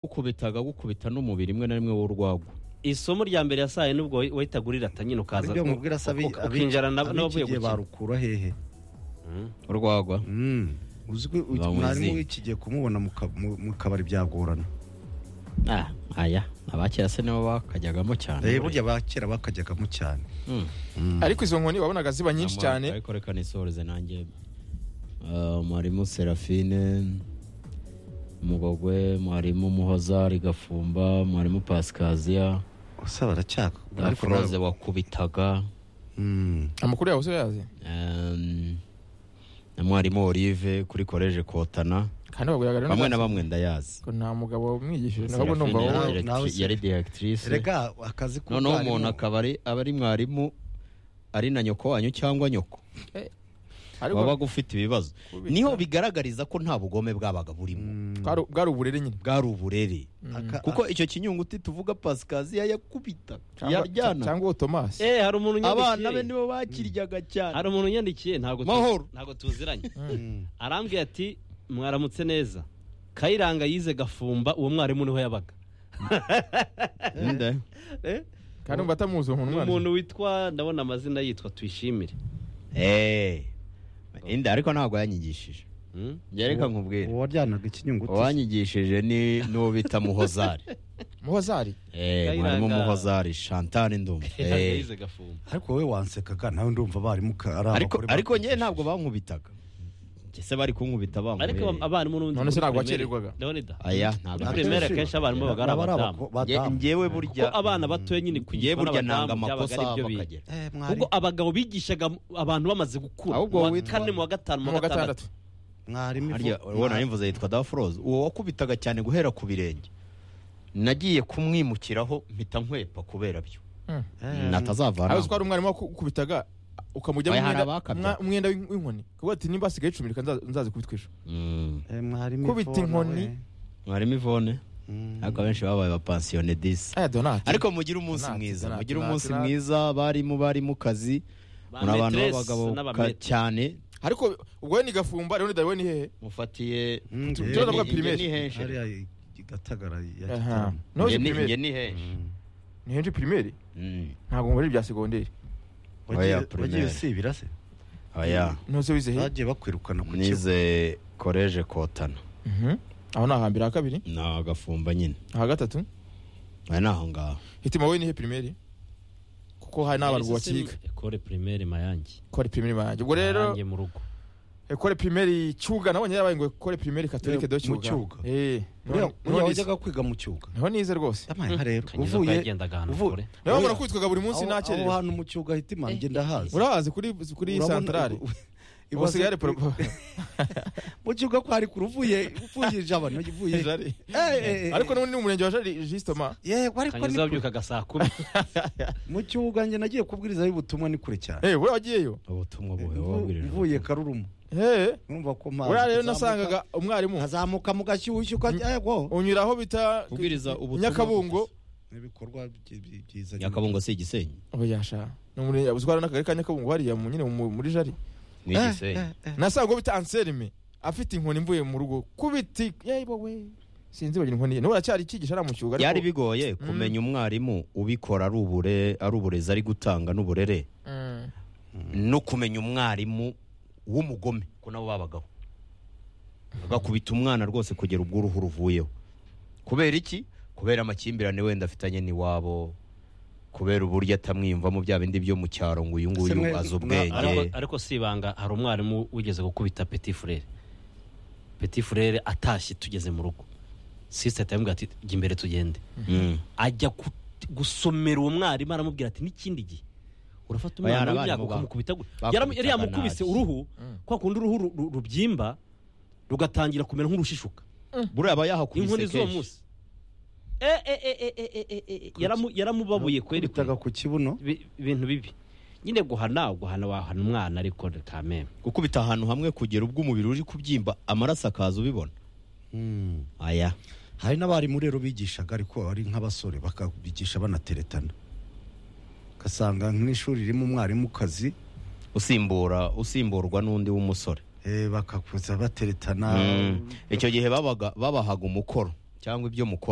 agukubita agagukubita n'umubiri rimwe na rimwe w'urwagwa isomo rya mbere yasaye n'ubwo wahitaga urirata nyine ukaza ibyo mubwira sabi uk- ukinjira n'ab- n'abavuye gihe gukina barukura hehe Mm. urwagwa Mm. uzi ko uyu Bamuzi. mwarimu w'iki gihe kumubona mu ka- mu- mu kabari byagorana ah aya abakera se nibo bakajyagamo cyane Eh, burya bakera bakajyagamo cyane Mm. Mm. ariko izo nkoni wabonaga ziba nyinshi Namara- cyane ariko reka nisoreze nanjye Ah, mwarimu serafine mugogwe mwarimu muhoza rigafumba mwarimu pasikaziya gusa baracyaka ariko foroze wakubitaga Mm. amakuru yawe uzi uyazi em, na mwarimu olive kuri koleje kotana kandi baguyaga bamwe na bamwe ndayazi ko nta mugabo wamwigishije ntabwo Serafine numva wowe yari nawe directri- se- yari directrice erega akazi noneho umuntu akaba ari- aba ari mwarimu ari na nyoko wanyu cyangwa nyoko ariko waba ufite ibibazo kubita- niho bigaragariza ko nta bugome bwabaga burimo bwari- bwari uburere nyine bwari uburere Aka- kuko icyo kinyunguti tuvuga pasikaziya yakubita Cyangwa- yaryana cyangwa uwo tomasi eh hari umuntu abana be unyandikiye nibo bakiryaga hari cyane umuntu unyandikiye ntabwo tu- Mahoro. ntabwo tuziranye Mm. arambwira ati mwaramutse neza kayiranga yize gafumba uwo mwarimu niho yabaga Nde? Eh? kandi umva atamuzi uwo ni muntu umwana umuntu witwa ndabona amazina yitwa tuyishimire Eh, inde ariko ntabwo yanyigishije Mm? reka nkubwire uwaryanaga ikinyunguti uwanyigishije ni n'uwo bita muhozari muhozari Eh, Kayiranga- mwarimu muhozari shantani ndumva Kayiranga Eh. yize gafumba ariko wowe wansekaga nawe ndumva abarimu ka- ari ariko abagore ariko bakubwira. njye ntabwo bankubitaga Njye se bari kunkubita ariko bankubita abarimu n'ubundi None se muri ntabwo primaire- wakererwaga? Leonida aya ntabwo Muri Akenshi- primaire akenshi abarimu babaga ari naba ari abadamu. abako- badamu. njyewe kuko burya abana batoya nyine njyewe kwigishwa burya nanga n'abadamu amakosa byabaga ari byo aba biga bakagera Eh, mwarimu- ubwo abagabo bigishaga abantu bamaze gukura Ahubwo mu wa witwa- kane mu wa gatanu mu mu wa wa gatandatu gatandatu mwarimu harya ivu- ubona yimvuze yitwa daforoze uwo wakubitaga cyane guhera ku birenge nagiye kumwimukiraho mpita nkwepa kubera byo Eh, aho natazavana uzi ko hari umwarimu wakubitaga ukamujya Oya, mu hari mwenda- abakabya. mwa- umwenda w'in- w'inkoni kuko ati nimba hasigaye icumi reka nza- nzazikubitwe ejo Mm. eh, mwarimu kubita ivu, inkoni. nawe. mwarimu ivone Mm. ariko abenshi babaye abapansiyone disi aya donati ariko mugire umunsi Donati, mwiza Donati, mugire Donati, umunsi Donati. mwiza barimu barimu kazi muri abantu b'abagabo ka- cyane ariko ubwo we ni gafumba leonida we ni hehe mufatiye Mm, Tujye njyewe- no kwa Njye- njye primaire. ni henshi hariya i- i gatagara ya aha gitarama Njye nozi ni- njye pirimeri ni henshi Mm. ni henshi pirimeri Mm. ntabwo muri ibya segonderi Wagiye- Oya, primaire. wagiye usibira se oya ntuzi wize hehe bagiye bakwirukana ku kigo nize koleje kotana Mhm. aho ni ahambere ha kabiri ni agafumba nyine aha gatatu aya ni aho ngaho hitima wowe ni he pirimeri kuko hari n'abantu bakiga ekore primaire mayange ko ari pirimeri banjye ubwo rero Mayange mu rugo ekore pirimeri cyuga nabonye yabaye ngo ekore pirimeri katolike do Eh, mu Cyuga. cyuga eh Uriya- niho- niho uriya nize- wajyaga kwiga mu cyuga niho nize rwose amaha rero Kanyiza ko uvuye yagendaga ahantu uvu- kure. niho Oya. bahora kwitwaga buri munsi Aho- nta aho cyerera hantu mu cyuga hita imanjye ndahazi urahazi kuri kuri Urabona- santarari u- u- ubu ibaze- hasigaye hari poropo mu cyuga kwari kure uvuye uvuye ijabano uvuye Jari. Eh, eh, ariko n'ubundi ni umurenge wa jari jisitoma yego ariko ni kanyuza kure. wabyukaga saa kumi mu cyuga njye nagiye kubwirizayo ubutumwa ni kure cyane eh wowe wagiyeyo ubutumwa buhe Mvu- wabwirije mvuye karuruma eh urumva ko mpazi uriya rero kuzamuka- nasangaga umwarimu nkazamuka mu gashyushyu ukajya yego unyura aho bita Ubwiriza ubutumwa nyakabungo ibikorwa byi- byi- byiza nyakabungo si igisenyi ubu yasha ni umurenge uzwara n'akagari ka nyakabungo hariya mu- nyine mu- muri jari ni Eh, igisenyi eh, eh. nasangaga bita anselme afite inkoni mvuye mu rugo kubiti yewe we sinzi wagira inkoni ye niwe aracyari cyigisha ari mu cyuga ariko- byari bigoye kumenya umwarimu ubikora ari ubure ari uburezi ari gutanga n'uburere Mm. no kumenya umwarimu w'umugome ko nabo babagaho agakubita umwana rwose kugera ubwo uruhu ruvuyeho kubera iki kubera amakimbirane wenda afitanye n'iwabo kubera uburyo atamwiyumvamo bya bindi byo mu cyaro ngo uyu Se mwe- nguyu azi ariko, ubwenge ariko si ibanga hari umwarimu wigeze gukubita petit frere petit frere atashye tugeze mu rugo sisita yamubwira ati jya imbere tugende Mm. ajya gu- gusomera uwo mwarimu aramubwira ati n'ikindi gihe urafata Aya ni umwana abarimu w'imyaka ba- ukamukubita gu- bakubitaga Yaram- yari yamukubise nabi. uruhu kwa kundi uruhu ru- ru- rubyimba rugatangira kumera nk'urushishuka buriya aba inkoni yahakubise z'uwo kenshi munsi E, e, e, e, e, e, e, e, yaramu- yaramubabuye kweri kweri. Kubitaga ku kibuno Bi- ibintu bibi nyine guhana guhana wahana umwana ariko kameme gukubita ahantu hamwe kugera ubwo umubiri uri kubyimba amaraso akaza ubibona Mm. aya hari n'abarimu rero bigishaga ariko ari nk'abasore bakabigisha banateretana ugasanga nk'ishuri ririmo umwarimukazi usimbura usimburwa n'undi w'umusore eh, bakakuza bateretana Mm. icyo gihe babaga babahaga umukoro cyangwa ibyo mukora